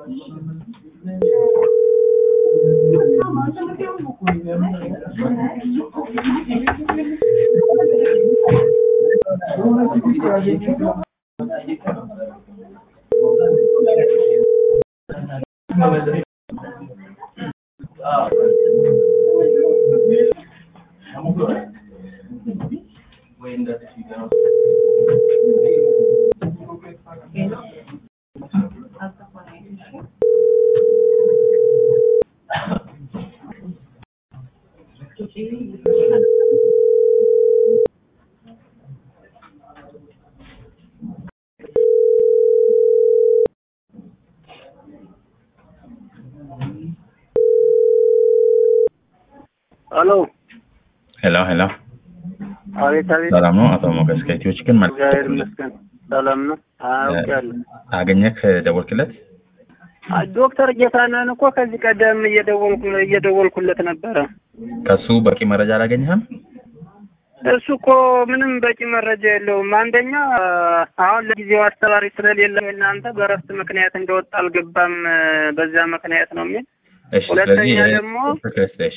ሄሎ ሄሎ ሄሎ፣ አቤት አቤት። ሰላም ነው አቶ ሞገስ ከኢትዮ ችግር ማለት እግዚአብሔር ይመስገን ሰላም ነው። አውቄያለሁ። አገኘክ ደወልክለት? አይ ዶክተር ጌታነህን እኮ ከዚህ ቀደም እየደወልኩ እየደወልኩለት ነበረ። ከሱ በቂ መረጃ አላገኘህም? እሱ እኮ ምንም በቂ መረጃ የለውም። አንደኛ አሁን ለጊዜው አስተባሪ ስለሌለ እናንተ በእረፍት ምክንያት እንደወጣ አልገባም፣ በዚያ ምክንያት ነው የሚል እሺ፣ ሁለተኛ ስለዚህ ደግሞ- ክርስቶስ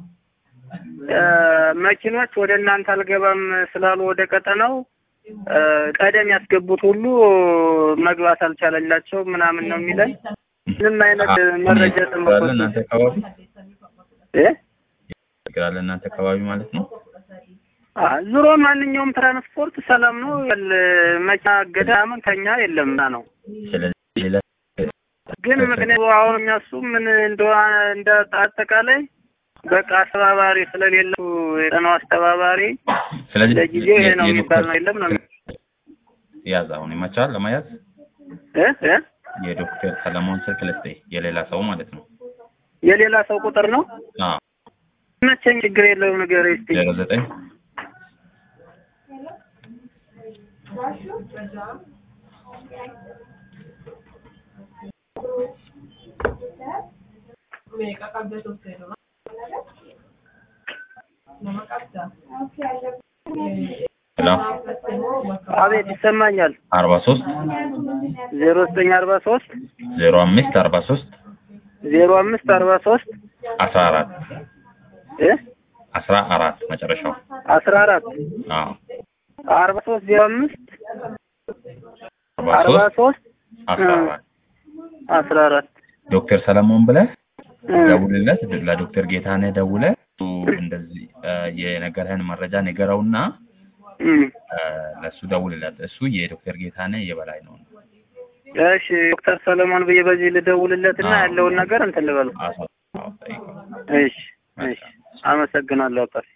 እ፣ መኪኖች ወደ እናንተ አልገባም ስላሉ ወደ ቀጠናው እ፣ ቀደም ያስገቡት ሁሉ መግባት አልቻለላቸው ምናምን ነው የሚለን። ምንም አይነት መረጃ አለ ተመኮት እናንተ አካባቢ እ ችግር አለ እናንተ አካባቢ ማለት ነው። አ ዙሮ ማንኛውም ትራንስፖርት ሰላም ነው። ያለ መኪና እገዳ ምን ከኛ የለም ና ነው። ስለዚህ ሌላ ግን ምክንያቱ አሁን የሚያሱ ምን እንደዋ እንደ አጠቃላይ በቃ አስተባባሪ ስለሌለው የጠናው አስተባባሪ ስለዚህ ለጊዜው ይሄ ነው የዶክተር የሚባል ነው የለም ነው ያዝ አሁን ይመቻል ለመያዝ እ እ የዶክተር ሰለሞን ስልክ ልስጥህ፣ የሌላ ሰው ማለት ነው። የሌላ ሰው ቁጥር ነው አዎ መቼም ችግር የለውም ነገር እስቲ ዜሮ ዘጠኝ ሄሎ አቤት ይሰማኛል አርባ ሶስት ዜሮ ዘጠኝ አርባ ሶስት ዜሮ አምስት አርባ ሶስት ዜሮ አምስት አርባ ሶስት አስራ አራት እ አስራ አራት መጨረሻው አስራ አራት አዎ አርባ ሶስት ዜሮ አምስት አርባ አርባ ሶስት ሶስት አስራ አራት አስራ አራት ዶክተር ሰለሞን ብለህ እ ደውልለት። ለዶክተር ጌታነህ ደውለህ እሱ እንደዚህ እ የነገረህን መረጃ ንገረውና እ እ ለእሱ ደውልለት። እሱ የዶክተር ጌታነህ የበላይ ነው። እሺ ዶክተር ሰለሞን ብዬ በዚህ ልደውልለትና አዎ። ያለውን ነገር እንትን ልበለው። አሳው ጠይቀው። እሺ እሺ አመሰግናለሁ አባቴ።